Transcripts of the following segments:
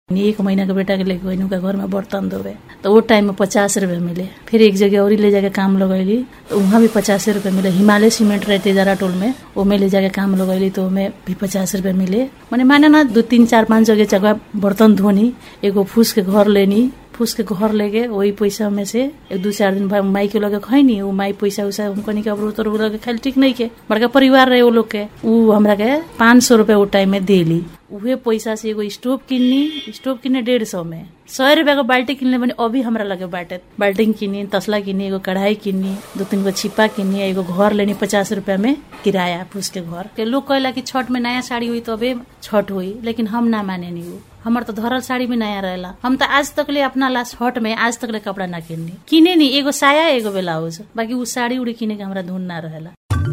एक महीना के बेटा के लेके गई उनका घर में बर्तन धोवे तो वो टाइम में पचास रुपए मिले फिर एक जगह और ले जाके काम लगैली तो वहाँ भी पचास रुपए मिले हिमालय सीमेंट रहते जरा टोल में ओमे ले जाके काम लगैली तो ओमे भी पचास रुपए मिले मैंने माने ना दो तीन चार पाँच जगह जगह बर्तन धोनी एगो फूस के घर लेनी फूस के घर लेके वही पैसा में से एक दू चार दिन बाद माई के लगे खैनी वो माई पैसा उसा उनको नहीं कबरू तो लगे खाली ठीक नहीं के बड़का परिवार रहे वो लोग के उ हमरा के पाँच सौ रुपया वो टाइम में देली उहे पैसा से एगो स्टोव किन्नी स्टोव किन्ने डेढ़ सौ में सौ रुपया को बाल्टी किनले भने अभी हमरा लगे बाटे बाल्टी किनी तसला किनी एगो कढ़ाई किनी दो तीन गो छिपा किनी एगो घर लेनी पचास रुपया में किराया फूस के घर के लोग कहला कि छठ में नया साड़ी हुई तो अबे छठ हुई लेकिन हम ना माने नहीं वो हमर तो धरल साड़ी भी नया रहेला हम तो आज तक ले अपना लास्ट हट में आज तक ले कपड़ा ना किननी किने नी एगो साया एगो ब्लाउज बाकी उ साड़ी उड़ी किने के हमरा धुन ना रहेला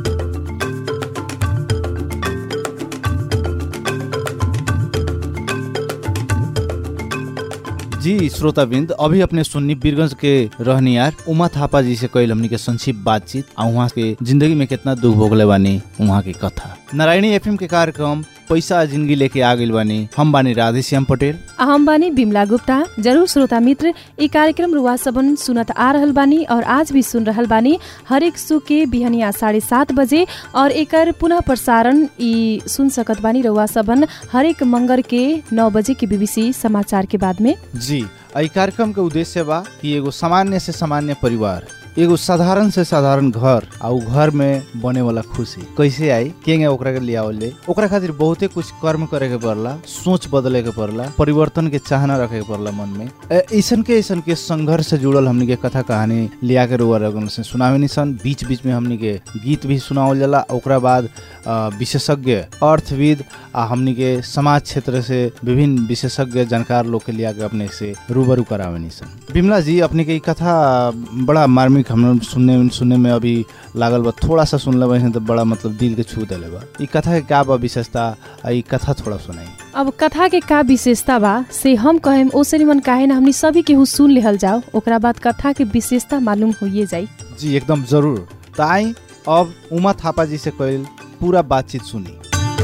जी श्रोताबिंद अभी अपने सुन्नी बीरगंज के रहनियार उमा थापा जी से कैल हमनी के संक्षिप्त बातचीत आ वहाँ के जिंदगी में कितना दुख भोगले बानी वहाँ की कथा नारायणी एफएम के कार्यक्रम पैसा जिंदगी लेके आ गइल बानी हम बानी राधेश्याम पटेल आ हम बानी बिमला गुप्ता जरूर श्रोता मित्र ई कार्यक्रम रुआ सबन सुनत आ रहल बानी और आज भी सुन रहल बानी हरेक सु के बिहनिया साढ़े सात बजे और एकर पुनः प्रसारण ई सुन सकत बानी रुआ सबन हरेक मंगर के नौ बजे के बीबीसी समाचार के बाद में जी ई कार्यक्रम के उद्देश्य बा कि एगो सामान्य से सामान्य परिवार एगो साधारण से साधारण घर आ उ घर में बने वाला खुशी कैसे आई केंगे ओकरा के लियावले ओकरा खातिर बहुते कुछ कर्म करे के पड़ला सोच बदले के पड़ला परिवर्तन के चाहना रखे के पड़ला मन में ऐसन के ऐसन के संघर्ष से जुड़ल हमनी के कथा कहानी लिया के रुआ रगन से सुनावे निसन बीच बीच में हमनी के गीत भी सुनावल जाला ओकरा बाद विशेषज्ञ अर्थविद आ हमनी के समाज क्षेत्र से विभिन्न विशेषज्ञ जानकार लोग के लिया के अपने से रूबरू करावे निसन बिमला जी अपने के कथा बड़ा मार्मिक हम सुनने सुनने में अभी लागल बा थोड़ा सा सुन लेबे तो बड़ा मतलब दिल के छू देले बा ई कथा के का बा विशेषता आ ई कथा थोड़ा सुनाई अब कथा के का विशेषता बा से हम कहेम ओसे निमन काहे ना हमनी सभी केहू सुन लेहल जाओ ओकरा बाद कथा के विशेषता मालूम होइए जाई जी एकदम जरूर त आई अब उमा थापा जी से कइल पूरा बातचीत सुनी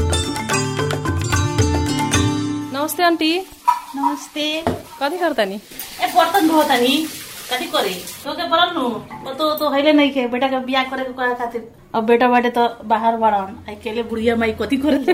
नमस्ते आंटी नमस्ते कथी करता नि ए बर्तन धोता नी कथी करे तो के बोलल नु वो तो तो हैले नहीं के बेटा के बियाह करे के कहे खातिर अब बेटा बाटे तो बाहर बाड़न अकेले बुढ़िया माई कथी करे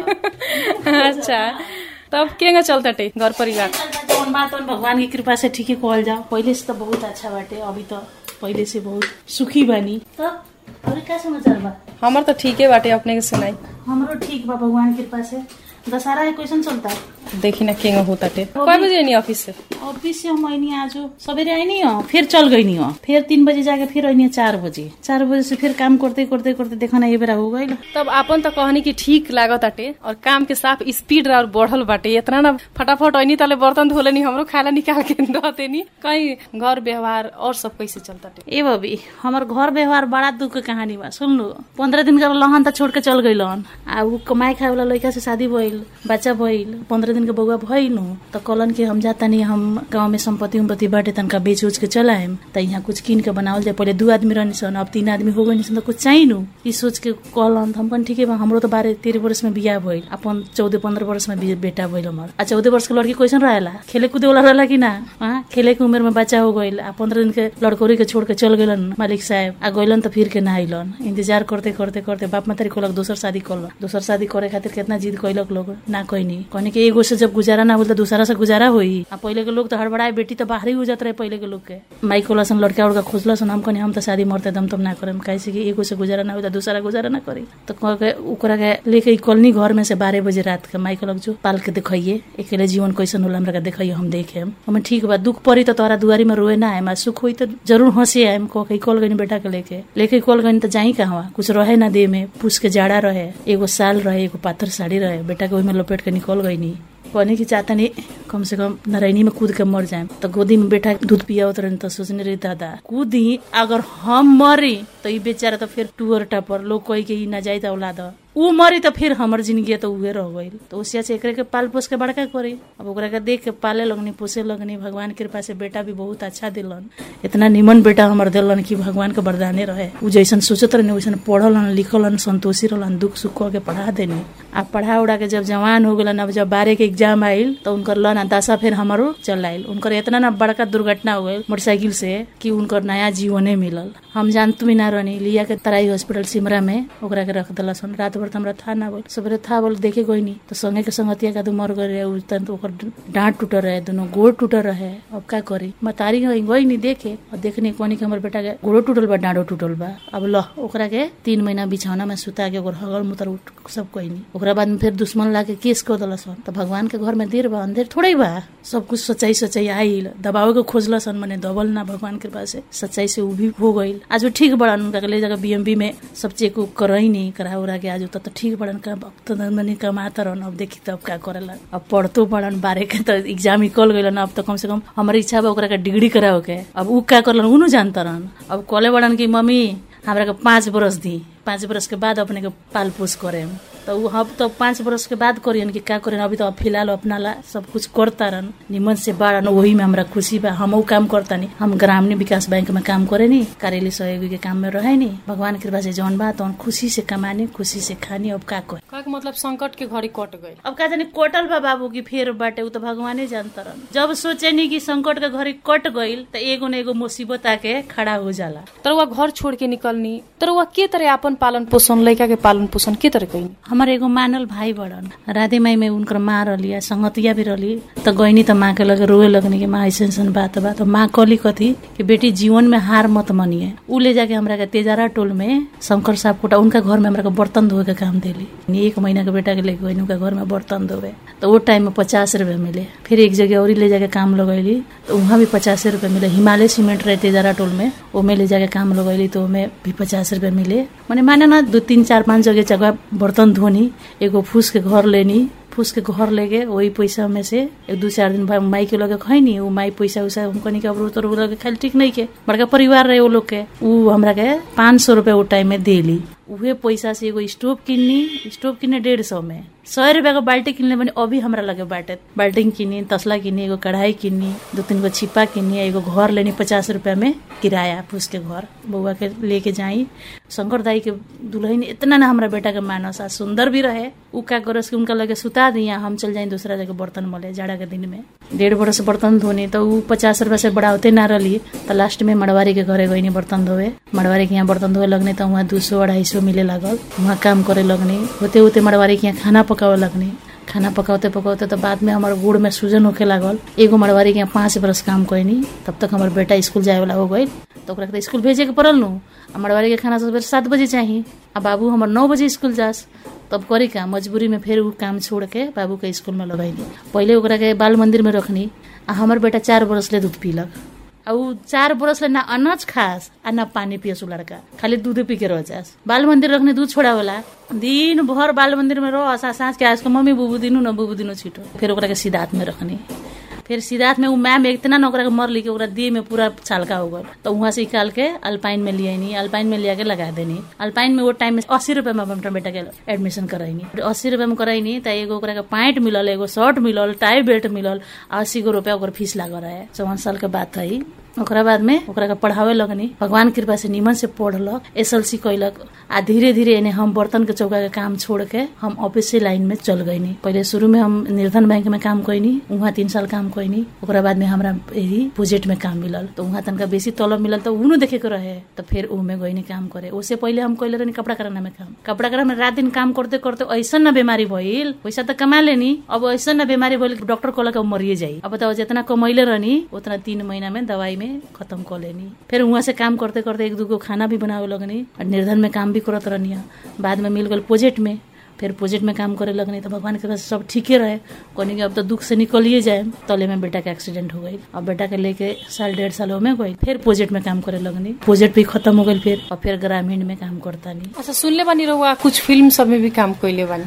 अच्छा तब केंगा चलता टे घर परिवार जौन बात उन भगवान की कृपा से ठीक कहल जाओ पहले से तो बहुत अच्छा बाटे अभी तो पहले से बहुत सुखी बानी तब अभी क्या समाचार बा हमर तो ठीके बाटे अपने के सुनाई हमारो ठीक बा भगवान की कृपा से दशहरा है क्वेश्चन चलता देखी ना केंगा होता टे कय बजे नहीं ऑफिस से ऑफिस से हम आईनी आज सवेरे आईनी हो फिर चल गई नहीं हो फिर तीन बजे जाके फिर आईनी चार बजे चार बजे से फिर काम करते करते करते देखा ना ये बेरा हो गई तब आपन तो कहनी कि ठीक लागत आटे और काम के साफ स्पीड और बढ़ल बाटे इतना ना फटाफट ऐनी तले बर्तन धोले नी हमरो खाला निकाल के दते नी कहीं घर व्यवहार और सब कैसे चलता टे ए बबी हमार घर व्यवहार बड़ा दुख के कहानी बा सुन लो पंद्रह दिन का लहन तो छोड़ के चल गई आ उ कमाए खाए वाला लड़का से शादी भइल बच्चा भइल पंद्रह दिन के बउआ भइल तो कहलन कि हम जाता नहीं हम गाँव में संपत्ति उम्पत्ति बाटे तनका बेच उच के चल आएम त यहाँ कुछ कीन के बनावल जाए पहले दू आदमी रहनी सन अब तीन आदमी हो गई सन तो कुछ चाहिए नु ई सोच के कहलन हम कहन ठीक है बा हमरो तो बारह तेरह वर्ष में बियाह भइल अपन चौदह पंद्रह वर्ष में बे- बेटा भइल हमार आ चौदह वर्ष के लड़की कैसन रहेला खेले कूदे वाला रहेला कि ना हाँ खेले के उम्र में बच्चा हो गइल आ पंद्रह दिन के लड़कोरी के छोड़ के चल गइलन मालिक साहब आ गइलन तो फिर के ना आइलन इंतजार करते करते करते बाप मातारी कहलक दोसर शादी करलक दोसर शादी करे खातिर कितना जिद कैलक लोग ना कहनी कहनी कि एगो से जब गुजारा ना होल तो दूसरा से गुजारा होई आ पहले के लोग तो हड़बड़ाए बेटी तो बाहर ही हो जात रहे पहले के लोग के माई खोलसन लड़का उड़का खोजलसन हम कहनी हम तो शादी मरते दम तब ना करम कैसे कि एगो से गुजारा ना हो तो दूसरा गुजारा ना करी तो कह के ओकरा के लेके ई कॉलोनी घर में से बारह बजे रात के माई कहलक जो पाल के देखिए अकेले जीवन कैसन होला हमरा के देखिए हम देखे हम ठीक बा दुख पड़ी तो तोरा दुआरी में रोए ना आएम आ सुख होई तो जरूर हंसी आएम कह के कॉल गनी बेटा के लेके लेके कॉल गनी तो जाई कहवा कुछ रहे ना दे में पूछ के जाड़ा रहे एगो साल रहे एगो पाथर साड़ी रहे बेटा के ओहिमे लपेट के निकल गई कहने की चाहता नहीं कम से कम नारायणी में कूद के मर जाए तो गोदी में बेटा दूध पियावत रहे तो सोचने रही दादा कूदी अगर हम मरी तो ई बेचारा तो फिर टूअर टापर लोग कही के ई ना जाए तो औलाद ऊ मरी तो फिर हमर जिंदगी तो उहे रह गई तो उसिया से एकरे के पाल पोस के बड़का करी अब ओकरा के देख के पाले लगनी पोसे लगनी भगवान के कृपा से बेटा भी बहुत अच्छा दिलन इतना निमन बेटा हमर दिलन कि भगवान के वरदाने रहे उ जैसन सोचत रहने वैसन पढ़लन लिखलन संतोषी रहलन दुख सुख कह के पढ़ा देनी आ पढ़ा उड़ा के जब जवान हो गलन अब जब बारह के एग्जाम आइल तो उनकर लन दशा फिर हमारो चल आइल उनकर इतना ना बड़का दुर्घटना हो गई मोटरसाइकिल से कि उनकर नया जीवने मिलल हम जानत भी ना रहनी लिया के तराई हॉस्पिटल सिमरा में ओकरा के रख दिला सन रात भर तो हमरा था ना बोल सबरे था बोल देखे गईनी तो संगे के संगतिया का तो मर गए रहे उ तन तो ओकर डांट टूटल रहे दोनों गोड़ टूटल रहे अब का करी मतारी गई नहीं देखे और देखने कोनी के हमर बेटा के गोड़ो टूटल बा डांडो टूटल बा अब ल ओकरा के तीन महीना बिछौना में सुता के ओकर हगल मुतर उठ सब कोई नहीं ओकरा बाद में फिर दुश्मन ला के केस कर दिला सन तो भगवान के घर में देर बा अंधेर थोड़े ही बा सब कुछ सच्चाई सच्चाई आइल दबावे के खोजला सन मने दबल ना भगवान के पास से सच्चाई से उ भी हो गइल आज वो ठीक बड़न उनका के ले जाकर बीएमबी में सब चेक उक करई नहीं करा उरा के आज तो, तो ठीक बड़न का अब तो मने कमाता रहन अब देखी तब का करेला अब पढ़तो बड़न बारे के तो एग्जाम निकल गइल अब तो कम से कम हमारी इच्छा बा ओकरा के डिग्री कराओ के अब उ का करलन उ जानता रहन अब कॉले बड़न की मम्मी हमरा के पाँच बरस दी पाँच बरस के बाद अपने के पाल पोस करे तो उ अब तो पाँच बरस के बाद करियन कि का करियन अभी तो फिलहाल अपना ला सब कुछ करता रहन निमन से बाड़न वही में हमरा खुशी बा हम काम करता नहीं हम ग्रामीण विकास बैंक में काम करे नी कार्यालय सहयोगी के काम में रहे नी भगवान कृपा से जौन बा तो खुशी से कमाने खुशी से खानी अब का कहे का मतलब संकट के घड़ी कट गई अब का जानी कोटल बा बाबू की फेर बाटे उ तो भगवाने जानता रहन जब सोचे नी कि संकट के घड़ी कट गइल तो एगो न एगो मुसीबत आके खड़ा हो जाला तरुआ घर छोड़ के निकलनी तरुआ के तरह अपन पालन पोषण लड़का के पालन पोषण के तरह कैनी हमार एगो मानल भाई बड़न राधे माई में उनकर माँ रही आ संगतिया भी रही तो गईनी तो माँ के लगे रोए लगनी कि माँ ऐसे ऐसन बात बा तो माँ कहली कथी कि बेटी जीवन में हार मत मनिए उ ले जाके हमरा के तेजारा टोल में शंकर साहब कोटा उनका घर में हमरा के बर्तन धोए के काम देली एक महीना के बेटा के लेके गई उनका घर में बर्तन धोवे तो वो टाइम में पचास रुपए मिले फिर एक जगह और ले जाके काम लगैली तो वहाँ भी पचास रुपए मिले हिमालय सीमेंट रहे तेजारा टोल में ओमे ले जाके काम लगैली तो ओमे भी पचास रुपए मिले मैंने माने ना दो तीन चार पाँच जगह जगह बर्तन धोनी एगो फूस के घर लेनी फूस के घर लेके वही पैसा में से एक दू चार दिन बाद माई के लगे खैनी वो माई पैसा उसा हमको नहीं अब तो लगे खाली ठीक नहीं के बड़का परिवार रहे वो लोग के उ हमरा के पाँच सौ रुपया वो टाइम में देली उहे पैसा से एगो स्टोव किन्नी स्टोव किन्ने डेढ़ सौ में सौ रुपया को बाल्टी किनले भने अभी हमरा लगे बाटे बाल्टी किनी तसला किनी एगो कढ़ाई किनी दो तीन गो छिपा किनी एगो घर लेनी पचास रुपया में किराया फूस के घर बउआ के लेके जाई शंकर दाई के दुल्हन इतना ना हमरा बेटा के मानस आ सुंदर भी रहे उ का करस कि उनका लगे सुता दिया हम चल जाई दूसरा जगह बर्तन मले जाड़ा के दिन में डेढ़ बरस बर्तन धोनी तो उ पचास रुपया से बढ़ाते ना रही तो लास्ट में मड़वारी के घरे गईनी बर्तन धोवे मड़वारी के यहाँ बर्तन धोवे लगने तो वहाँ दू सौ अढ़ाई सौ मिले लागल वहाँ काम करे लगनी होते होते मड़वारी के यहाँ खाना पकावे लगनी खाना पकाते पकाते तो बाद में हमारे गुड़ में सूजन होके लागल एगो मड़वारी के यहाँ पाँच बरस काम कैनी तब तक हमार बेटा स्कूल जाए वाला हो गई तो ओकरा के स्कूल भेजे के पड़ल नु आ मड़वारी के खाना सुबह सात बजे चाहिए आ बाबू हमार नौ बजे स्कूल जास तब करी का मजबूरी में फिर उ काम छोड़ के बाबू के स्कूल में लगैली पहले ओकरा के बाल मंदिर में रखनी आ हमार बेटा चार बरस ले दूध पीलक आ उ चार बरस ले ना अनाज खास आ ना पानी पियस उ लड़का खाली दूध पी के रह जास बाल मंदिर रखने दूध छोड़ावला दिन भर बाल मंदिर में रह आ साँझ के आज के मम्मी बुबू दिनु न बुबू दिनु छिटो फिर ओकरा के सिद्धार्थ में रखनी फिर सिद्धार्थ में उ मैम इतना ना ओकरा के मर ली कि ओकरा देह में पूरा छालका हो गल तो वहां से निकाल के अल्पाइन में ले आईनी अल्पाइन में लिया के लगा देनी अल्पाइन में वो टाइम में अस्सी रुपया में अपना बेटा के एडमिशन कराईनी अस्सी रुपया में कराईनी त एगो ओकरा के पैंट मिलल एगो शर्ट मिलल टाई बेल्ट मिलल अस्सी गो रुपया ओकर फीस लागल रहे चौवन साल के बात है ओकरा बाद में ओकरा के पढ़ावे लगनी भगवान कृपा से निमन से पढ़लक एस एल सी कैलक आ धीरे धीरे एने हम बर्तन के चौका के काम छोड़ के हम ऑफिस से लाइन में चल गईनी पहले शुरू में हम निर्धन बैंक में काम कैनी वहाँ तीन साल काम कैनी ओकरा बाद में हमरा यही प्रोजेक्ट में काम मिलल तो वहाँ तनका बेसी तलब मिलल तो उनु देखे के रहे तो फिर ऊ में गईनी काम करे उससे पहले हम कैले रहनी कपड़ा कराना में काम कपड़ा कराना में रात दिन काम करते करते ऐसा न बीमारी भइल पैसा तो कमा लेनी अब ऐसा न बीमारी भइल डॉक्टर कहलक अब मरिए जाई अब बताओ जितना कमैले रहनी उतना तीन महीना में दवाई में खत्म कर लेनी फिर वहाँ से काम करते करते एक दूगो खाना भी बनावे लगनी और निर्धन में काम भी करत रहनी बाद में मिल गल प्रोजेक्ट में फिर प्रोजेक्ट में काम करे लगनी तो भगवान के पास सब ठीके रहे कहनी कि अब तो दुख से निकलिए जाए तले में बेटा के एक्सीडेंट हो गई अब बेटा के लेके साल डेढ़ साल में गई फिर प्रोजेक्ट में काम करे लगनी प्रोजेक्ट भी खत्म हो गई फिर और फिर ग्रामीण में काम करता नहीं अच्छा सुनले बानी रहुआ कुछ फिल्म सब में भी काम कैले बानी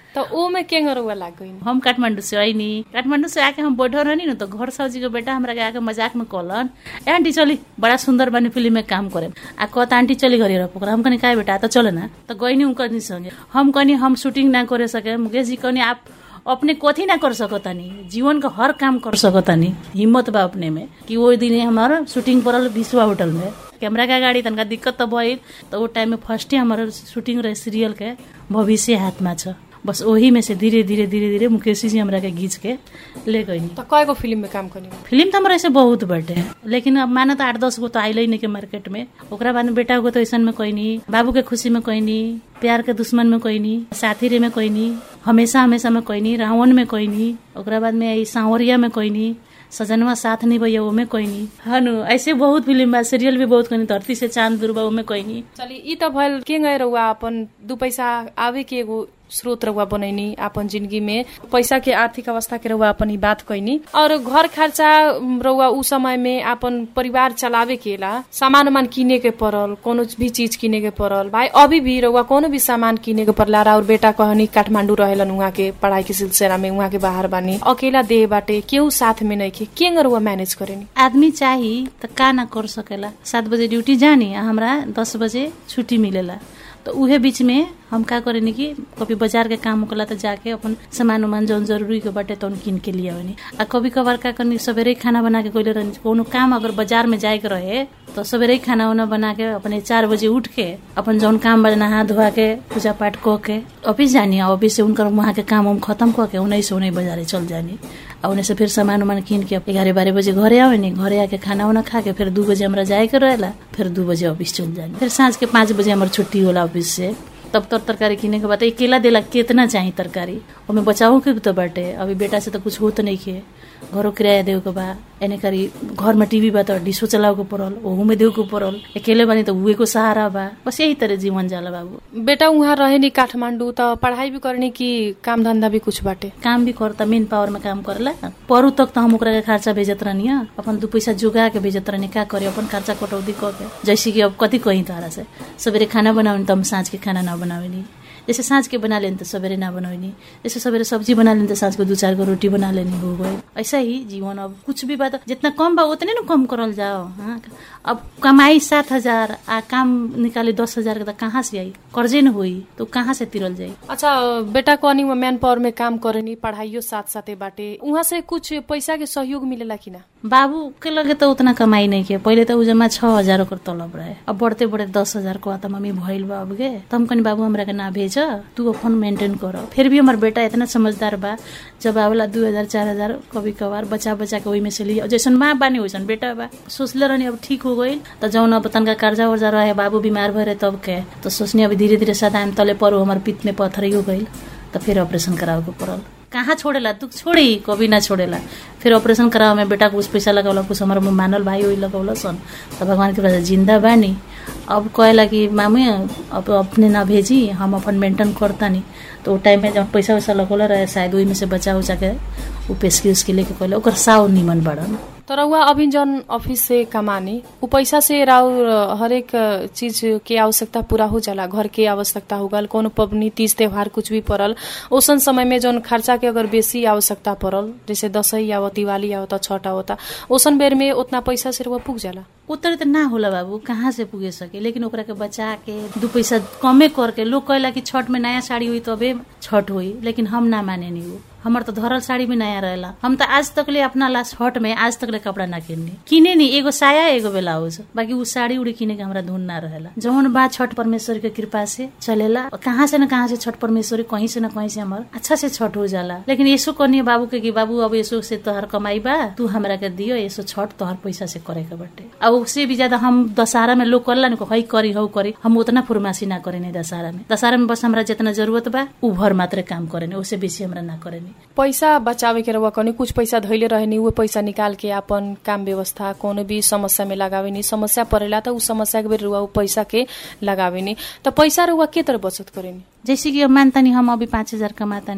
तो ओ में के रउआ लाग गई हम काठमांडू से आईनी काठमांडू से आके हम बैठल रहनी न तो घर सब्जी के बेटा हमरा के आके मजाक में कहलन ए आंटी चली बड़ा सुंदर बनी फिल्म में काम करे आ कहता आंटी चली घरे रह पोखरा हम कहनी का बेटा तो चले ना तो गईनी उनकर संगे हम कहनी हम शूटिंग ना करे सके मुकेश जी कहनी आप अपने कथी ना कर सकतानी जीवन का हर काम कर सकतानी हिम्मत बा अपने में कि वो दिन हमारा शूटिंग पड़ल विश्वा होटल में कैमरा का गाड़ी तनका दिक्कत तो भइल तो वो टाइम में फर्स्टे हमारा शूटिंग रहे सीरियल के भविष्य हाथमा छ बस वही में से धीरे धीरे धीरे धीरे मुकेश जी हमरा के घींच के ले गई तो कयगो फिल्म में काम करनी फिल्म तो हमारा ऐसे बहुत बटे लेकिन अब माने तो आठ दस गो तो आइल नहीं के मार्केट में ओकरा बाद में बेटा को तो ऐसा में कोई नहीं बाबू के खुशी में कोई नहीं प्यार के दुश्मन में कोई नहीं साथी रे में कोई नहीं हमेशा हमेशा में कोई नहीं रावण में कोई नहीं ओकरा बाद में सांवरिया में कोई नहीं सजनवा साथ नहीं भैया ओमे कोई नहीं हनु ऐसे बहुत फिल्म बा सीरियल भी बहुत कोई नहीं धरती से चांद दुर्बा ओमे कोई नहीं चली ई त भइल के गए रउआ अपन दू पैसा आवे के एगो स्रोत रउआ बनैनी आपन जिंदगी में पैसा के आर्थिक अवस्था के रउआ अपन ई बात कैनी और घर खर्चा रउआ उ समय में आपन परिवार चलावे के ला सामान उमान किने के पड़ल कोनो भी चीज किने के पड़ल भाई अभी भी रउआ कोनो भी सामान किने के पड़ला और बेटा कहनी काठमांडू रहेलन उहाँ के पढ़ाई के सिलसिला में उहाँ के बाहर बानी अकेला देह बाटे केहू साथ में नहीं के के रउआ मैनेज करेनी आदमी चाही त का ना कर सकेला सात बजे ड्यूटी जानी आ हमरा दस बजे छुट्टी मिलेला तो उहे बीच में हम का करेनी कि कभी बाजार के काम होकला तो जाके अपन सामान उमान जौन जरूरी के बाटे तौन किन के लिए आवनी आ कभी कभार का करनी सवेरे खाना बना के कोइले रहनी कोनो काम अगर बाजार में जाए के रहे तो सवेरे खाना उना बना के अपने चार बजे उठ के अपन जौन काम बजना हाथ धोआ के पूजा पाठ क के ऑफिस जानी ऑफिस से उनकर वहाँ के काम उम खत्म क के उन्नीस से उन्नीस बाजारे चल जानी और उन्हें से फिर सामान उमान किन के ग्यारह बारह बजे घरे आवे नहीं घरे आके खाना उना खा के फिर दू बजे हमरा जाए के रहेला फिर दू बजे ऑफिस चल जानी फिर सांझ के पाँच बजे हमार छुट्टी होला ऑफिस से तब तर तरकारी किने के बाद अकेला देला कितना चाही तरकारी ओमे बचाओ के भी तो बाटे अभी बेटा से तो कुछ होत नहीं खे घरों किराया देव के बा एने करी घर में टीवी बा तो डिशो चलाव के पड़ल ओहू में देव के पड़ल अकेले बानी तो उहे को सहारा बा बस यही तरह जीवन जाला बाबू बेटा उहाँ रहे नि काठमाडौँ त पढ़ाई भी करनी कि काम धंधा भी कुछ बाटे काम भी करता मेन पावर में काम करला परू तक तो हम ओकरा के खर्चा भेजत रहनी अपन दू पैसा जुगा के भेजत रहनी का करे अपन खर्चा कटौती क के जैसे कि अब कथी कही तारा से सवेरे खाना बनावे तो हम साँझ के खाना ना बनावेनी जैसे साँझ के बना लेनी तो सवेरे ना बनवनी जैसे सवेरे सब्जी बना लेनी तो साँझ को दू चार गो रोटी बना लेनी हो गई ऐसा ही जीवन अब कुछ भी बात जितना कम बा उतने ना कम करल जाओ हाँ अब कमाई सात हजार आ काम निकाले दस हजार के तो कहाँ से आई कर्जे न हुई तो कहाँ से तिरल जाई अच्छा बेटा कहनी वो मैन पावर में काम करेनी पढ़ाइयो साथ साथे बाटे उहाँ से कुछ पैसा के सहयोग मिलेला कि ना बाबू के लगे तो उतना कमाई नहीं के पहले तो उ जमा छह हजार ओकर तलब रहे अब बढ़ते बढ़ते दस हजार को आता मम्मी भइल बा अब गे तो हम कनी बाबू हमरा के ना भेज तू अपन मेंटेन कर फिर भी हमार बेटा इतना समझदार बा जब आवेला दू हजार चार हजार कभी कभार बचा बचा के वही में से लिया जैसन माँ बानी वैसन बेटा बा सोचले रहनी अब ठीक हो गई तो जौन अब तनका कर्जा वर्जा रहे बाबू बीमार भरे तब के तो सोचनी अब धीरे धीरे सदाम तले परो हमार पित में पत्थर हो गई तो फिर ऑपरेशन करावे के पड़ल कहाँ छोड़ेला दुख छोड़ी कभी ना छोड़ेला फिर ऑपरेशन करावे में बेटा कुछ पैसा लगावला कुछ हमार मानल भाई वही लगौला सन तो भगवान के पास जिंदा बानी अब कहेला कि मामी अब अपने ना भेजी हम अपन मेंटेन करतानी तो वो टाइम में जब पैसा वैसा लगौला रहे शायद वही में से बचा उचा के उ पेशकी उसके लेके कहले ओकर साव निमन बड़न तर उहाँ अभी जन ऑफिस से कमानी उ पैसा से राउर हरेक चीज के आवश्यकता पूरा हो जाला घर के आवश्यकता हो गल कोनो पबनी तीज त्योहार कुछ भी पड़ल ओसन समय में जन खर्चा के अगर बेसी आवश्यकता पड़ल जैसे दसैँ आवत दिवाली आवत छठ आवत ओसन बेर में उतना पैसा से रुआ पुग जाला उतर त ना होला बाबू कहाँ से पुगे सके लेकिन ओकरा के बचा के दू पैसा कमे करके लोग कहला कि छठ में नया साड़ी हुई तबे छठ हुई लेकिन हम ना माने नहीं वो हमार तो धरल साड़ी भी नया रहेला हम तो आज तक ले अपना ला छठ में आज तक ले कपड़ा ना किननी किने नी एगो साया एगो ब्लाउज बाकी उ साड़ी उड़ी किने के हमरा धुन ना रहेला जौन बा छठ परमेश्वर के कृपा से चलेला और कहाँ से न कहाँ से छठ परमेश्वर कहीं से न कहीं से हमार अच्छा से छठ हो जाला लेकिन ऐसो कहनी बाबू के कि बाबू अब ऐसो से तोहर कमाई बा तू हमरा के दियो ऐसो छठ तोहर पैसा से करे के बटे अब उससे भी ज्यादा हम दशहरा में लोग करला हई करी हौ करी हम उतना फुरमासी ना करे नहीं दशहरा में दशहरा में बस हमरा जितना जरूरत बा उ भर मात्र काम करे उससे बेसी हमरा ना करे पैसा बचावे के रहुआ कनी कुछ पैसा धैले रहेनी वो पैसा निकाल के अपन काम व्यवस्था कोनो भी समस्या में लगावेनी समस्या परेला त उ समस्या के बेर रुआ उ पैसा के लगावेनी त पैसा रुआ के तरह बचत करेनी जैसे कि अब मानतानी हम अभी पाँच हजार कमातानी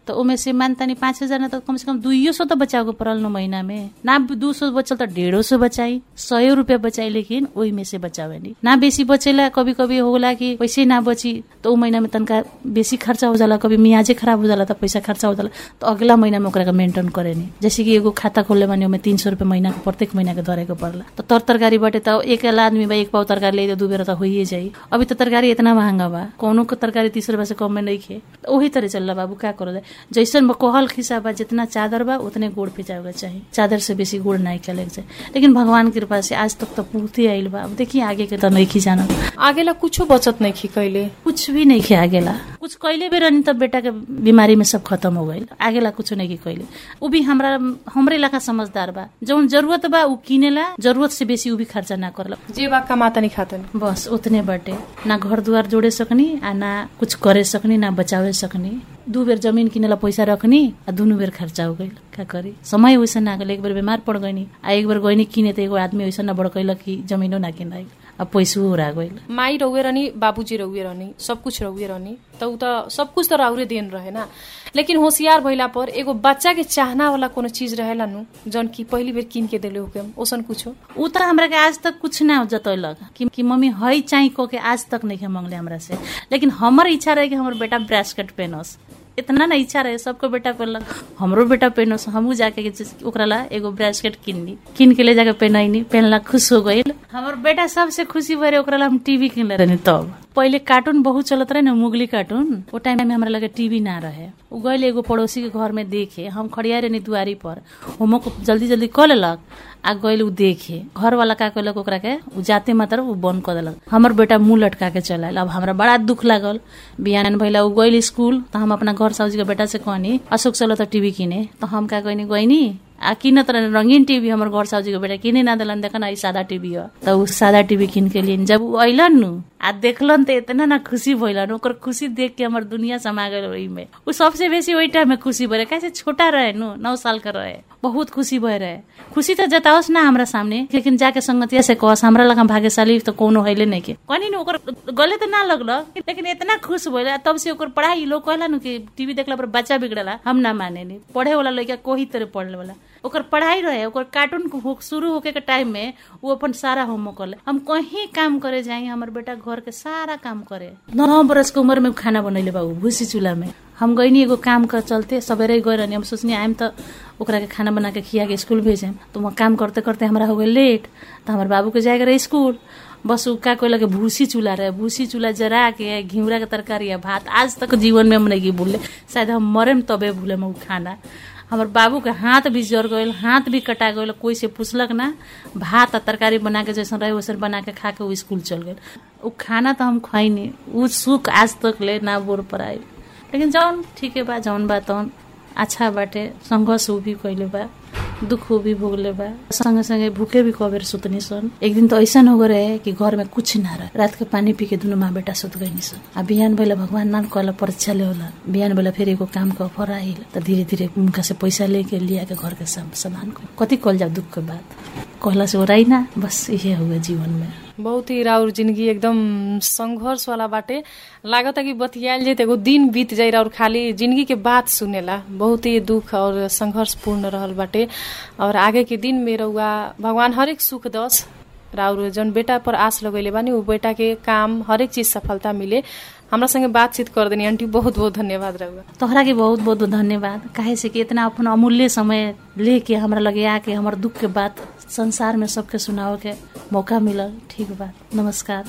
तो ओमे से मान तनी पाँच हजार ना तो कम से कम दुइयो सौ तो बचाव के पड़ल न महीना में ना दू सौ बचल तो डेढ़ो सौ बचाई सौ रुपया बचाई लेकिन ओही में से बचावे नहीं ना बेसी बचेला कभी कभी होला कि पैसे ना बची तो उ महीना में तनका बेसी खर्चा हो जाला कभी मियाजे खराब हो जाला तो पैसा खर्चा हो जाला तो अगला महीना में ओकरा के मेंटेन करे नहीं जैसे कि एगो खाता खोले बानी ओमे तीन सौ रुपया महीना के प्रत्येक महीना के धरे के पड़ला तो तर तरकारी बाटे तो एक आदमी बा एक पाव तरकारी ले दू बेर तो होइए जाई अभी तो तरकारी इतना महंगा बा कोनो के तरकारी तीस रुपया से कम में नहीं खे तो वही तरह चल बाबू का करो जाए जैसन कहल खिसा बा जितना चादर बा उतने गुड़ पिजावे के चाहिए चादर से बेसी गुड़ नहीं के जाए लेकिन भगवान की कृपा से आज तक तो पूर्ति आइल बा अब देखिए आगे के तो नहीं जाना आगेला कुछो बचत नहीं खी कैले कुछ भी नहीं खे आगेला कुछ कैले भी रहनी तब बेटा के बीमारी में सब खत्म हो गई आगेला कुछ नहीं की कैले उ भी हमरा हमरे इलाका समझदार बा जौन जरूरत बा उ किनेला जरूरत से बेसी उ भी खर्चा ना करला जे बा कमाता नहीं खाता नहीं बस उतने बाटे ना घर दुआर जोड़े सकनी आ ना कुछ करे सकनी ना बचावे सकनी दू बेर जमीन किनेला पैसा रखनी आ दुनू बेर खर्चा हो गई का करी समय वैसा ना गल एक बेर बीमार पड़ गईनी आ एक बेर गईनी किने तो एगो आदमी वैसा ना बड़कैलक कि जमीनो ना किनाई आ पैसो उड़ा गईल माई रहुए रहनी बाबूजी रहुए रहनी सब कुछ रहुए रहनी तो उ त सब कुछ तो राउरे देन रहे ना लेकिन होशियार भइला पर एगो बच्चा के चाहना वाला कोनो चीज रहेला नु जौन की पहली बेर किन के देले होके ओसन कुछो उ त हमरा के आज तक कुछ ना जतैलक कि, कि मम्मी हई चाही को के आज तक नहीं मांगले हमरा से लेकिन हमर इच्छा रहे कि हमर बेटा ब्रेसकट पहनस इतना ना इच्छा रहे सबको बेटा पहनलक हमरो बेटा पहनस हमहू जाके के चीज- ओकरा ला एगो ब्रेसलेट किनली किन के ले जाके पहनैनी पहनला खुश हो गईल हमर बेटा सबसे खुशी भरे ओकरा ला हम टीवी किनले रहनी तब पहिले कार्टून बहुत चलत रहे ना मुगली कार्टून वो टाइम में हमरा लगे टीवी ना रहे उ गईल एगो पड़ोसी के घर में देखे हम खड़िया रहनी दुआरी पर होमवर्क जल्दी जल्दी क लेलक आ गईल उ देखे घर वाला का कहलक ओकरा के उ जाते मात्र उ बंद कर देलक हमर बेटा मुंह लटका के चल आयल अब हमरा बड़ा दुख लागल बिहान भइला उ गईल स्कूल त हम अपना घर साउजी के बेटा से कहनी अशोक चलो त टीवी किने त हम का कहनी गईनी आ किनत रहे रंगीन टीवी हमर घर साउजी के बेटा किने ना दिलन देखन आई सादा टीवी ह त उ सादा टीवी किन के लिए जब उ अइलन नु आ देखलन त इतना ना खुशी भइलन ओकर खुशी देख के हमर दुनिया समा गइल ओहि में उ सबसे बेसी ओहि टाइम में खुशी भरे कैसे छोटा रहे नु नौ साल का रहे बहुत खुशी भए रहे खुशी त जताओस ना हमरा सामने लेकिन जाके संगतिया से कहस हमरा लगा भाग्यशाली त कोनो हैले नहीं के कहनी नु ओकर गले त ना लगल लेकिन इतना खुश भइल तब से ओकर पढ़ाई लोग कहला नु कि टीवी देखला पर बच्चा बिगड़ला हम ना माने नी पढ़े वाला लड़का कोही तरह पढ़ले वाला ओकर पढ़ाई रहे ओकर कार्टून हो- शुरू होके के टाइम में वो अपन सारा होमवर्क कर ले हम कहीं काम करे जाए हमर बेटा घर के सारा काम करे नौ बरस के उम्र में खाना बनैले बाबू भूसी चूल्हा में हम गईनी एगो काम कर चलते सवेरे गए रहनी हम सोचनी आइम त ओकरा के खाना बना के खिया के स्कूल भेजेम तो वहाँ काम करते करते हमरा हो गए लेट तो हमारे बाबू के जाएगा रहे स्कूल बस उ का कोई लगे भूसी चूल्हा रहे भूसी चूल्हा जरा के घिउरा के तरकारी या भात आज तक जीवन में हम नहीं भूले शायद हम मरेम तबे भूले उ खाना हमर बाबू के हाथ भी जर गईल हाथ भी कटा गईल कोई से पूछलक ना भात आ तरकारी बना के जैसन रहे वैसन बना के खा के वो स्कूल चल गए उ खाना तो हम खैनी उ सुख आज तक ले ना बोर पर आई लेकिन जौन ठीके बा जौन बा तौन अच्छा बाटे संघर्ष उ भी कैले बा दुख भी भोगले बा संगे संगे भूखे भी कबेर सुतनी सन एक दिन तो ऐसा हो गए रहे कि घर में कुछ ना रहे रात के पानी पी के दुनू माँ बेटा सुत गई सन आ बिहान भैला भगवान नान कहला परीक्षा ले होला बिहान भैला फिर एगो काम के ऑफर आइल तो धीरे धीरे उनका से पैसा लेके लिया के घर के सम- सामान को कथी कल जाओ दुख के बाद कहला से ओराई ना बस इहे हुए जीवन में बहुत ही राउर जिंदगी एकदम संघर्ष वाला बाटे लागता कि बतियाल जाए एगो दिन बीत जाए और खाली जिंदगी के बात सुनेला बहुत ही दुख और संघर्ष पूर्ण रहल बाटे और आगे के दिन में रहुआ भगवान हरेक सुख दस राउर जौन बेटा पर आस लगैले बानी उ बेटा के काम हरेक चीज सफलता मिले हमरा संगे बातचीत कर देनी आंटी बहुत बहुत धन्यवाद रहुआ तोहरा के बहुत बहुत धन्यवाद काहे से कि इतना अपन अमूल्य समय लेके हमरा लगे आके हमर दुख के बात संसार में सबके सुनावे के मौका मिलल ठीक बा नमस्कार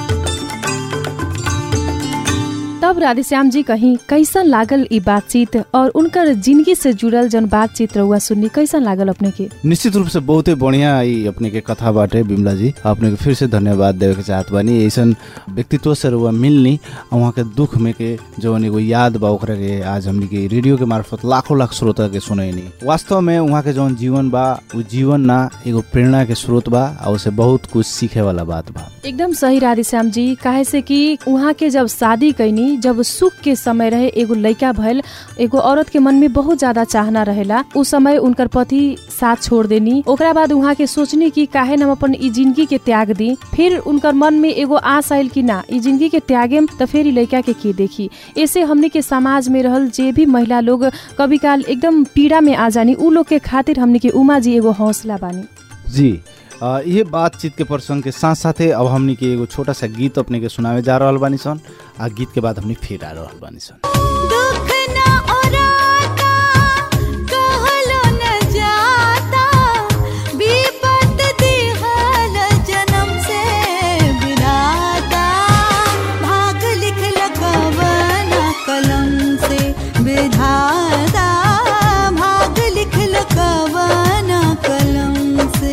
तब राधेश्याम जी कहीं कैसन लागल ई बातचीत और उनकर जिंदगी से जुड़ल जन बातचीत रहुआ सुननी कैसन लागल अपने के निश्चित रूप से बहुते बढ़िया ई अपने के कथा बाटे बिमला जी अपने के फिर से धन्यवाद देवे के चाहत बानी ऐसन व्यक्तित्व से रुआ मिलनी आ वहाँ के दुख में के जवन एगो याद बा ओकरा के आज हमनी के रेडियो के मार्फत लाखों लाख श्रोता के सुनैनी वास्तव में वहाँ के जवन जीवन बा उ जीवन ना एगो प्रेरणा के स्रोत बा आ उसे बहुत कुछ सीखे वाला बात बा एकदम सही राधेश्याम जी काहे से कि उहाँ के जब शादी कैनी जब सुख के समय रहे एगो लइका भइल एगो औरत के मन में बहुत ज्यादा चाहना रहेला उ समय उनकर पति साथ छोड़ देनी ओकरा बाद उहाँ के सोचनी कि काहे न हम अपन ई जिंदगी के त्याग दी फिर उनकर मन में एगो आस आयल कि ना ई जिंदगी के त्यागेम त फिर ई लइका के के देखी ऐसे हमने के समाज में रहल जे भी महिला लोग कभी काल एकदम पीड़ा में आ जानी उ लोग के खातिर हमने के उमा जी एगो हौसला बानी जी अ, ये बातचीत के प्रसंग के साथ साथे अब हमनी के एगो छोटा सा गीत अपने के सुनावे जा रहल बानी सन आ गीत के बाद हमनी फिर आ रहल बानी सन दुख ना ओराता कहलो न जाता विपत दिहल जन्म से विधाता भाग लिखल कवन कलम से विधाता भाग लिखल कवन कलम से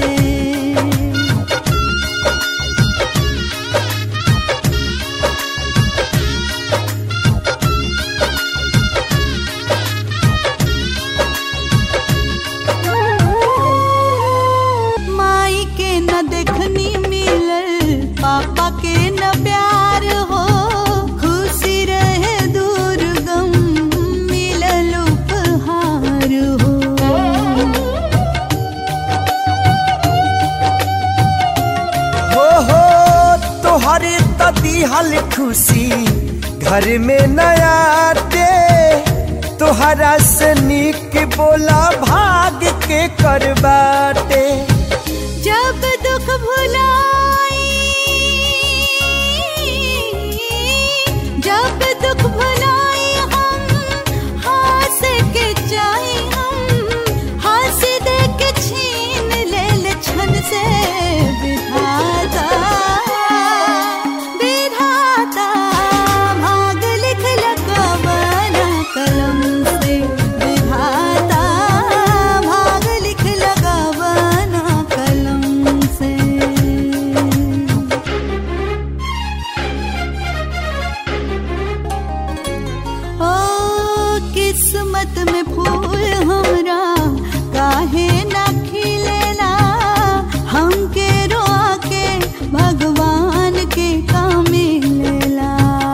माई के न देखनी मिलल पापा के न प्यार हो खुशी रहे दूर गम मिलल उपहार हो हो हो तोहरे त दिहल खुशी घर में नया दे तोहरा से निक बोला भाग के करबाटे जब दुख भुलाई जब दुख भुलाई हम हंस के चाहे हम हंस दे के छीन ले ले छन से विधाता विधाता भाग लिख लगवन कलम से विधाता भाग लिख लगवन कलम से ओ किस्मत में फूल हमरा काहे ना खिलेला हमके रोआ के भगवान के काम मिलेला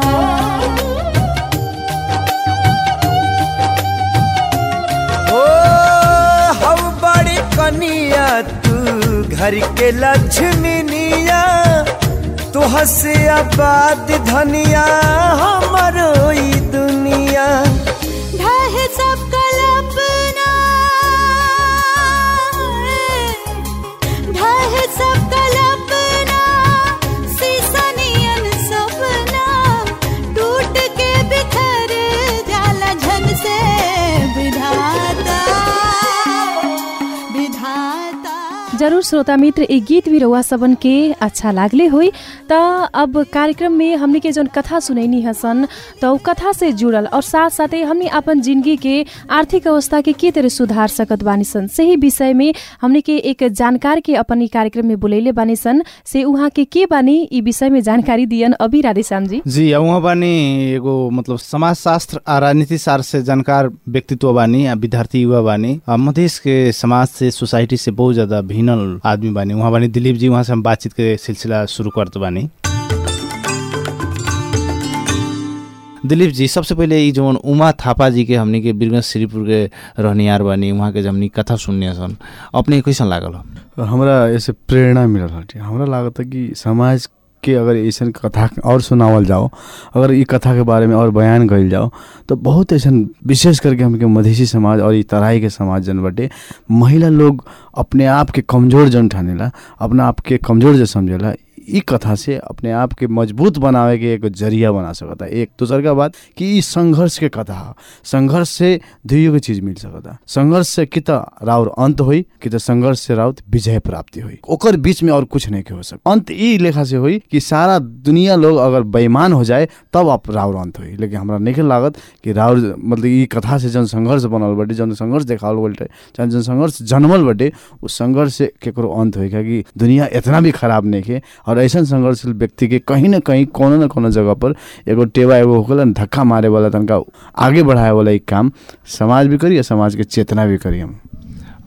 ओ हौ बड़ी कनिया तू घर के लक्ष्मीनिया तोह से आबाद धनिया हमरो ई दुनिया ढह सब कल्पना ढह सब कल्पना सीसनियन सपना टूट के बिखर जाला झन से विधाता विधाता जरूर श्रोता मित्र एक गीत भी रउआ सबन के अच्छा लागले होई त अब कार्यक्रम में हमने के जौन कथा सुनैनी हसन त उ कथा से जुड़ल और साथ साथे हमने अपन जिंदगी के आर्थिक अवस्था के के तरह सुधार सकत बानी सन सही विषय में हमने के एक जानकार के अपन ई कार्यक्रम में बुलैले बानी सन से उहाँ के के बानी ई विषय में जानकारी दियन अभी राधेश्याम जी जी आ उहाँ बानी एगो मतलब समाजशास्त्र आ राजनीति शास्त्र से जानकार व्यक्तित्व बानी आ विद्यार्थी युवा बानी आ मधेश के समाज से सोसाइटी से बहुत ज्यादा भिन्नल आदमी बानी उहाँ बानी दिलीप जी उहाँ से हम बातचीत के सिलसिला शुरू करत बानी दिलीप जी सबसे पहिले ई जौन उमा थापा जी के हमनी के बीरगंज श्रीपुर के रहनियार बानी उहाँ के जब हमनी कथा सुनने सन अपने के कैसन लागल हो? हमरा ऐसे प्रेरणा मिलल हटे हमरा लागत है कि समाज के अगर ऐसन कथा और सुनावल जाओ अगर ई कथा के बारे में और बयान कइल जाओ तो बहुत ऐसन विशेष करके हमके मधेसी समाज और ई तराई के समाज जन बटे महिला लोग अपने आप के कमजोर जन ठानेला अपना आप के कमजोर जो समझेला ई कथा से अपने आप के मजबूत बनावे के एक जरिया बना सकता एक दूसर का बात कि ई संघर्ष के कथा ह संघर्ष से दुइयो के चीज मिल सकता संघर्ष से कि त राउर अंत होई कि त संघर्ष से राउत विजय प्राप्ति होई ओकर बीच में और कुछ नहीं के हो सक अंत ई लेखा से होई कि सारा दुनिया लोग अगर बेईमान हो जाए तब आप राउर अंत होई लेकिन हमरा नहीं लागत कि राउर मतलब ई कथा से जन संघर्ष बनल बटे जन संघर्ष देखावल बटे जन जन संघर्ष जन्मल बटे उस संघर्ष से केकरो अंत होई कि दुनिया इतना भी खराब नहीं के और ऐसा संघर्षशील व्यक्ति के कहीं न कहीं कोनो न कोनो जगह पर एगो टेवा एगो होकला न धक्का मारे वाला तनका आगे बढ़ाए वाला एक काम समाज भी करी और समाज के चेतना भी करी हम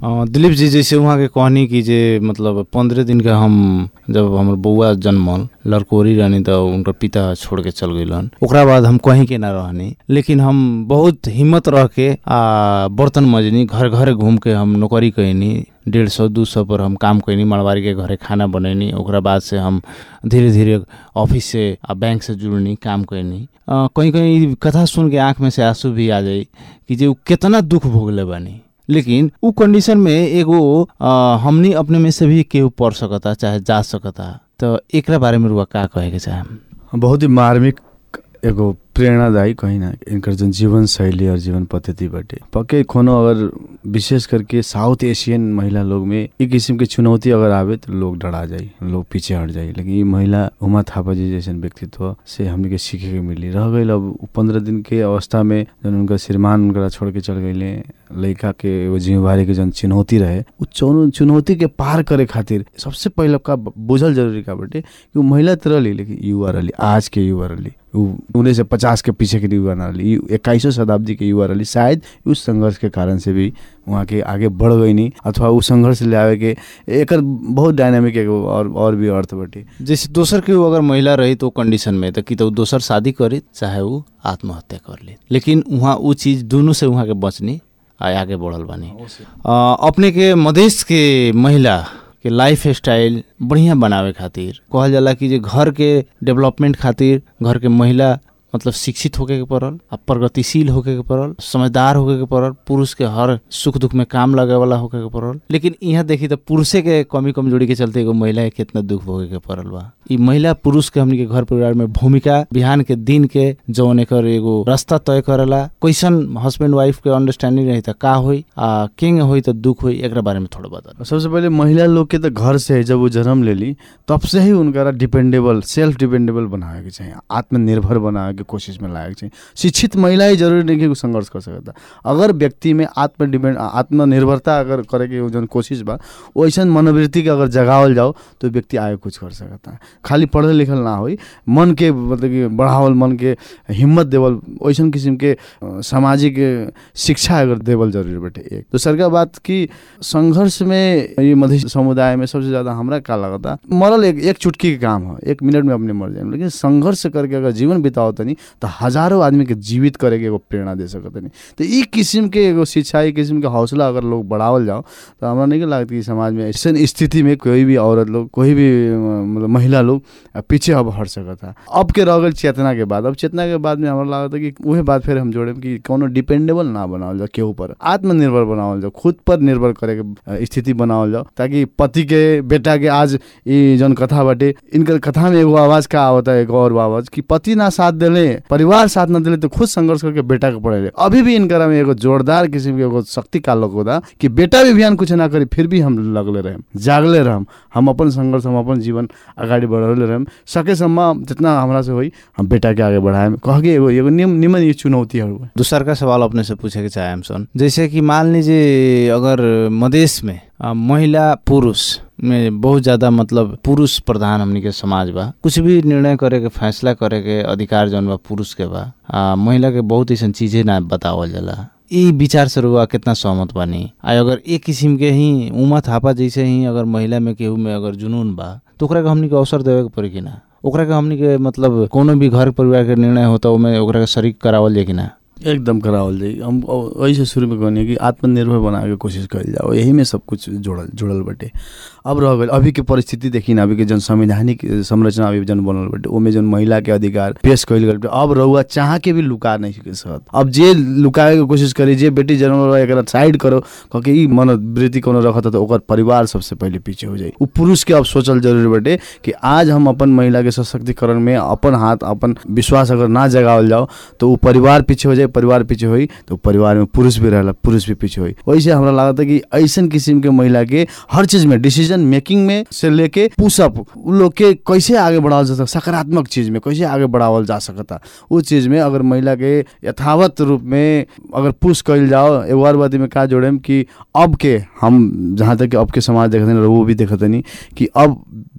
अ, दिलीप जी जैसे वहाँ के कहनी कि जे मतलब पंद्रह दिन का हम जब हमर बौआ जन्मल लड़कोरी रहनी तो उनकर पिता छोड़ के चल गइलन ओकरा बाद हम कहीं के ना रहनी लेकिन हम बहुत हिम्मत रह के आ बर्तन मजनी घर घर घूम के हम नौकरी कैनी डेढ़ सौ दू सौ पर हम काम कैनी मड़वारी के घरे खाना बनैनी ओकरा बाद से हम धीरे धीरे ऑफिस से आ बैंक से जुड़नी काम कैनी अ, कहीं कहीं कथा सुन के आँख में से आंसू भी आ जाई कि जे उ केतना दुख भोगले बानी लेकिन उ कंडीशन में एगो अ, हमनी अपने में से भी केहू पढ़ सकता चाहे जा सकता तो एकरा बारे में रुआ का कहे के चाहे बहुत ही मार्मिक एगो प्रेरणादायी कहीं ना इनकर जन जीवन शैली और जीवन पद्धति बाटे पक्के कोनो अगर विशेष करके साउथ एशियन महिला लोग में एक किस्म के चुनौती अगर आवे तो लोग डरा जाई लोग पीछे हट जाई लेकिन ये महिला उमा थापा जी जैसन व्यक्तित्व से हमने के सीखे के मिली रह गई अब पंद्रह दिन के अवस्था में जन उनका श्रीमान उनका छोड़ के चल गईले लड़का के एगो जिम्मेवारी के जन चुनौती रहे उ चौनो चुनौती के पार करे खातिर सबसे पहले का बुझल जरूरी का बाटे कि उ महिला त रहली लेकिन युवा रहली आज के युवा रहली उ उन्नीस सौ पचास के पीछे के युवा ना रहली इक्कीसवीं शताब्दी के युवा रहली शायद उस संघर्ष के कारण से भी वहाँ के आगे बढ़ गई नहीं अथवा उ संघर्ष ले आवे के एकर बहुत डायनामिक एगो और और भी अर्थ बाटे जैसे दोसर केहू अगर महिला रही तो कंडीशन में तो कि तो उ दोसर शादी करी चाहे उ आत्महत्या कर ली लेकिन वहाँ उ चीज दोनों से वहाँ के बचनी आ आगे बढ़ल बानी अ, अपने के मधेश के महिला के लाइफ स्टाइल बढ़िया बनावे खातिर कहल जाला कि जे घर के डेवलपमेंट खातिर घर के महिला मतलब शिक्षित होके के पड़ल आ प्रगतिशील होके के पड़ल समझदार होके के पड़ल पुरुष के हर सुख दुख में काम लगे वाला होके के पड़ल लेकिन यहाँ देखी तो पुरुषे के कमी कमजोरी के चलते एगो महिला के कितना दुख भोगे के पड़ल बा ई महिला पुरुष के हमनी के घर परिवार में भूमिका बिहान के दिन के जौन एकर एगो रास्ता तय करेला कैसन हस्बैंड वाइफ के अंडरस्टैंडिंग रही त का होई आ किंग होई त दुख होई एकरा बारे में थोड़ा बता सबसे पहले महिला लोग के तो घर से जब वो जन्म ले ली तब से ही उनका डिपेंडेबल सेल्फ डिपेंडेबल बनावे के चाहिए आत्मनिर्भर बनावे के कोशिश में लायक चाहिए शिक्षित महिला ही जरूरी नहीं कि उ संघर्ष कर सकता अगर व्यक्ति में आत्म डिपेंड आत्मनिर्भरता अगर करे के जौन कोशिश बा वैसन मनोवृत्ति के अगर जगावल जाओ तो व्यक्ति आगे कुछ कर सकता है खाली पढ़ल लिखल ना होई मन के मतलब कि बढ़ावल मन के हिम्मत देवल वैसन किस्म के अ, सामाजिक अ, शिक्षा अगर देवल जरूरी बाटे एक दोसर का बात कि संघर्ष में ये मध्य समुदाय में सबसे ज्यादा हमरा का लगता मरल एक एक चुटकी के काम है एक मिनट में अपने मर जाए लेकिन संघर्ष करके अगर जीवन बिताओ तनी तो हजारों आदमी के जीवित करे के एगो प्रेरणा दे सकत नहीं तो ई किस्म के एगो शिक्षा ई किस्म के हौसला अगर लोग बढ़ावल जाओ तो हमरा नहीं लगता कि समाज में ऐसे स्थिति में कोई भी औरत लोग कोई भी अ, मतलब महिला लोग अ, पीछे अब हट सकता अब के रह गइल चेतना के बाद अब चेतना के बाद में हमरा लगता कि उहे बात फिर हम जोड़े कि कोनो डिपेंडेबल ना बनावल जाओ केहू पर आत्मनिर्भर बनावल जाओ खुद पर निर्भर करे के अ, स्थिति बनावल जाओ ताकि पति के बेटा के आज ई जौन कथा बाटे इनकर कथा में एगो आवाज का आवता है एगो और आवाज कि पति ना साथ देले परिवार साथ ना देले तो खुद संघर्ष करके बेटा के पढ़ेले अभी भी इनकरा में एगो जोरदार किस्म के एगो शक्ति का लोग होता कि बेटा भी बिहान कुछ ना करी फिर भी हम लगले रहे जागले रहम हम अपन संघर्ष हम अपन जीवन अगाडि बढ़ले रहम सकेसम्म जितना हमरा से होई हम बेटा के आगे बढ़ाएम कह के एगो एगो निम- निमन ये चुनौतीहरू हैं। दूसर का सवाल अपने से पूछे के चाहे हम सन जैसे कि मान लीजिए अगर मदेश में अ, महिला पुरुष में बहुत ज्यादा मतलब पुरुष प्रधान हमनी के समाज बा कुछ भी निर्णय करे के फैसला करे के अधिकार जौन बा पुरुष के बा आ, महिला के बहुत ऐसा चीजें ना बतावल जाला ई विचार से रुआ कितना सहमत बानी आ अगर एक किस्म के ही उमा थापा जैसे ही अगर महिला में केहू में अगर जुनून बा तो ओकरा के हमनी के अवसर देवे के पड़ी कि ना ओकरा के हमनी के मतलब कोनो भी घर परिवार के निर्णय होता ओमे ओकरा के शरीक करावल जाए कि ना एकदम करावल जाई हम वही से शुरू में कहनी कि आत्मनिर्भर बनाए के कोशिश कइल जाओ यही में सब कुछ जुड़ल जुड़ल बाटे अब रह गइल अभी के परिस्थिति देखी ना अभी के जन संवैधानिक संरचना अभी जन बनल बाटे ओमे जन महिला के अधिकार पेश कइल गइल बाटे अब रहुआ चाह के भी लुका नहीं सके सकत अब जे लुकाए के कोशिश करी जे बेटी जन्म रहा एकरा साइड करो कह के ई मनोवृत्ति कोनो रखत तो ओकर परिवार सबसे पहले पीछे हो जाई उ पुरुष के अब सोचल जरूरी बाटे कि आज हम अपन महिला के सशक्तिकरण में अपन हाथ अपन विश्वास अगर ना जगावल जाओ तो उ परिवार पीछे हो जाए परिवार पीछे होई तो परिवार में पुरुष भी रहेला पुरुष भी पीछे होई वैसे हमरा लागत है कि ऐसन किस्म के महिला के हर चीज में डिसीजन मेकिंग में से लेके पुशअप उ लोग के कैसे आगे बढ़ावल जा सकता सकारात्मक चीज में कैसे आगे बढ़ावल जा सकता उ चीज में अगर महिला के यथावत रूप में अगर पुश कइल जाओ एगो और बात में का जोड़ेम कि अब के हम जहाँ तक कि अब के समाज देखते हैं वो भी देखते नहीं कि अब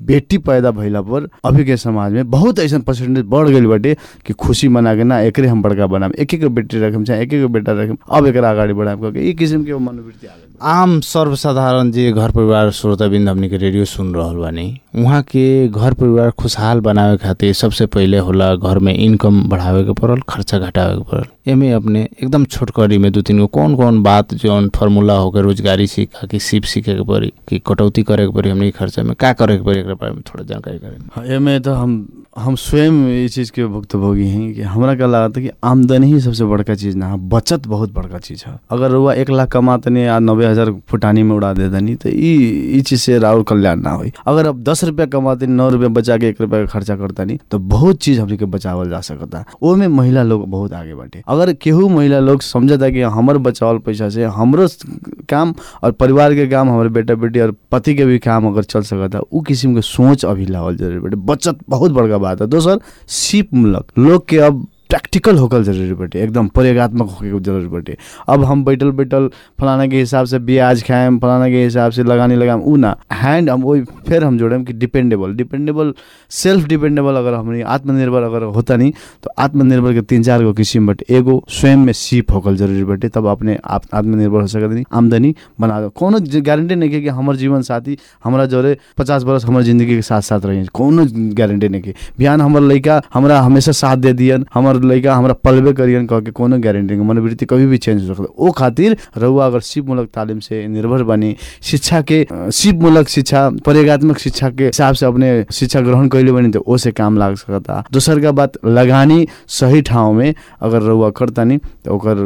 बेटी पैदा भइला पर अभी के समाज में बहुत ऐसा परसेंटेज बढ़ गई बाटे कि खुशी मना के ना एकरे हम बड़का बनाम एक एक बेटी रखम चाहे एक एक बेटा रखम अब एकरा अगाडि बढ़ाम करके ई किसिम के मनोवृत्ति आ गइल बा। आम सर्वसाधारण जे घर परिवार श्रोताबिन्द हमनी के रेडियो सुन रहल बानी उहाँ के घर परिवार खुशहाल बनावे खातिर सबसे पहिले होला घर में इनकम बढ़ावे के पड़ल खर्चा घटावे के पड़ल एमे अपने एकदम छोटकरी में दू तीन गो कौन कौन बात जौन फार्मूला होकर रोजगारी सीखा कि सिप सीखे के पड़ी कि कटौती करे के पड़ी हमनी के खर्चा में का करे के पड़ी एकरा बारे में थोड़ा जानकारी करें हाँ, एमे तो हम हम स्वयं ये चीज़ के भुक्तभोगी हैं कि हमरा क्या लागत है कि आमदनी ही सबसे बड़का चीज़ ना है बचत बहुत बड़का चीज़ है अगर रुआ एक लाख कमातनी आ नब्बे हजार फुटानी में उड़ा दे दनी तो ई ई चीज़ से राउर कल्याण ना होई अगर अब दस रुपया कमाते नौ रुपया बचा के एक रुपया का खर्चा करतानी तो बहुत चीज़ हमनी के बचावल जा सकता वो में महिला लोग बहुत आगे बाटे अगर केहू महिला लोग समझता कि हमर बचावल पैसा से हमरो काम और परिवार के काम हमारे बेटा बेटी और पति के भी काम अगर चल सकता उ किसिम के सोच अभी लावल जरूरी बाटे बचत बहुत बड़का बात है दोसर सिप मूलक लोग के अब प्रैक्टिकल होकल जरूरी बाटे एकदम प्रयोगात्मक होके के जरूरी बाटे अब हम बैठल बैठल फलाना के हिसाब से ब्याज खाएम फलाना के हिसाब से लगानी लगाम उ ना हैंड हम वही फिर हम जोड़ेम कि डिपेंडेबल डिपेंडेबल सेल्फ डिपेंडेबल अगर हमनी आत्मनिर्भर अगर होता नहीं तो आत्मनिर्भर के तीन चार गो किसिम बाटे एगो स्वयं में सीप होकल जरूरी बाटे तब अपने आप आत्मनिर्भर हो सकत नहीं आमदनी बना दो कोनो गारंटी नहीं के कि हमर जीवन साथी हमरा जोरे पचास बरस हमर जिंदगी के साथ साथ रही कोनो गारंटी नहीं के बिहान हमर लड़का हमरा हमेशा साथ दे दियन हमर लड़का हमरा पलबे करियन कह के कोनो गारंटी नहीं मनोवृत्ति कभी भी चेंज हो सकता ओ खातिर रउआ अगर सिप मूलक तालीम से निर्भर बनी शिक्षा के अ, सिप मूलक शिक्षा प्रयोगात्मक शिक्षा के हिसाब से अपने शिक्षा ग्रहण कैले बनी तो ओसे काम लाग सकता दोसर का बात लगानी सही ठाउँ में अगर रउआ करतानी तो ओकर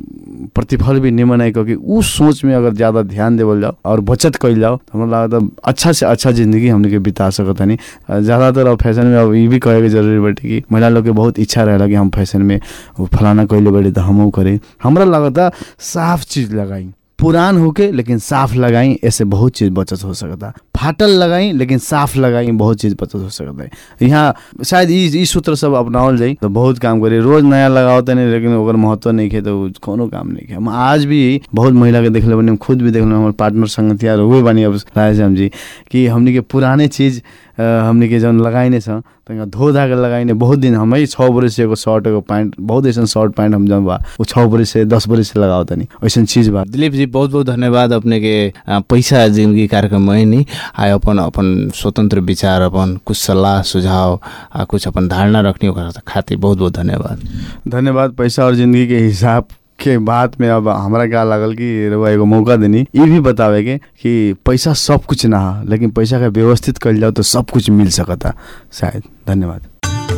अ, प्रतिफल भी निमन है क्योंकि उ सोच में अगर ज्यादा ध्यान देवल जाओ और बचत कैल जाओ तो हमरा लागत अच्छा से अच्छा जिंदगी हमने के बिता सकता नहीं ज्यादातर अब फैशन में अब ये भी कहे के जरूरी बाटे कि महिला लोग के बहुत इच्छा रहेला कि हम फैशन में वो फलाना कैले बड़े तो हमहू करें हमरा लगता साफ चीज लगाई पुरान होके लेकिन साफ लगाई ऐसे बहुत चीज बचत हो सकता फाटल लगाई लेकिन साफ लगाई बहुत चीज बचत हो सकता है यहाँ शायद ई ई सूत्र सब अपनावल जाई तो बहुत काम करी रोज नया लगाओ तो नहीं लेकिन ओकर महत्व नहीं खे तो उ कोनो काम नहीं खे हम आज भी बहुत महिला के देखले बनी हम खुद भी देखले हमारे पार्टनर संगतिया हुए बनी अब राधेश्याम जी कि हमनी के पुराने चीज अ, हमनी के जौन लगाइने छ तंगा धो धा के लगाइने बहुत दिन हमै छ बरिस से एगो शर्ट एगो पैंट बहुत ऐसा शर्ट पैंट हम जौन बा वो छ बरिस से दस बरिस से लगाओ तनी वैसन चीज बा दिलीप जी बहुत बहुत धन्यवाद अपने के आ, पैसा जिंदगी कार्यक्रम में नहीं आए अपन अपन स्वतंत्र विचार अपन कुछ सलाह सुझाव आ कुछ अपन धारणा रखनी ओकरा खातिर बहुत बहुत धन्यवाद धन्यवाद पैसा और जिंदगी के हिसाब के बात में अब हमरा क्या लागल कि रउआ एगो मौका देनी ये भी बतावे के कि पैसा सब कुछ ना हा लेकिन पैसा का व्यवस्थित कल जाओ तो सब कुछ मिल सकता शायद धन्यवाद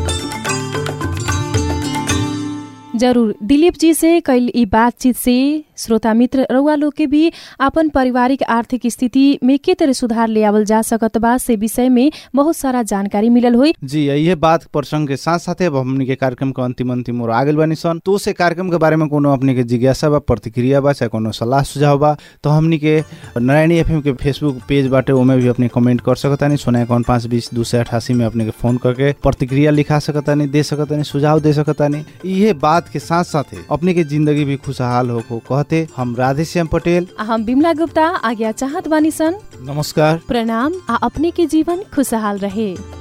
जरूर दिलीप जी से कल ई बातचीत से श्रोता मित्र रउआ लोग के भी अपन पारिवारिक आर्थिक स्थिति में के तरह सुधार ले आवल जा सकत बा से विषय में बहुत सारा जानकारी मिलल हुई जी ये बात प्रसंग के साथ साथ अब हमनी के कार्यक्रम के अंतिम अंतिम और आगे बानी सन तो से कार्यक्रम के बारे में कोनो अपने के जिज्ञासा बा प्रतिक्रिया बा चाहे कोनो सलाह सुझाव बा तो हमनी के नारायणी एफएम के फेसबुक पेज बाटे ओमे भी अपने कमेंट कर सकतानी सोना इक्यावन पाँच बीस दो सौ अठासी में अपने के फोन करके प्रतिक्रिया लिखा सकतानी दे सकतानी सुझाव दे सकतानी ये बात के साथ साथ अपने के जिंदगी भी खुशहाल हो को कहते हम राधेश्याम पटेल आ हम बिमला गुप्ता आज्ञा चाहत बानी सन नमस्कार प्रणाम आ अपने के जीवन खुशहाल रहे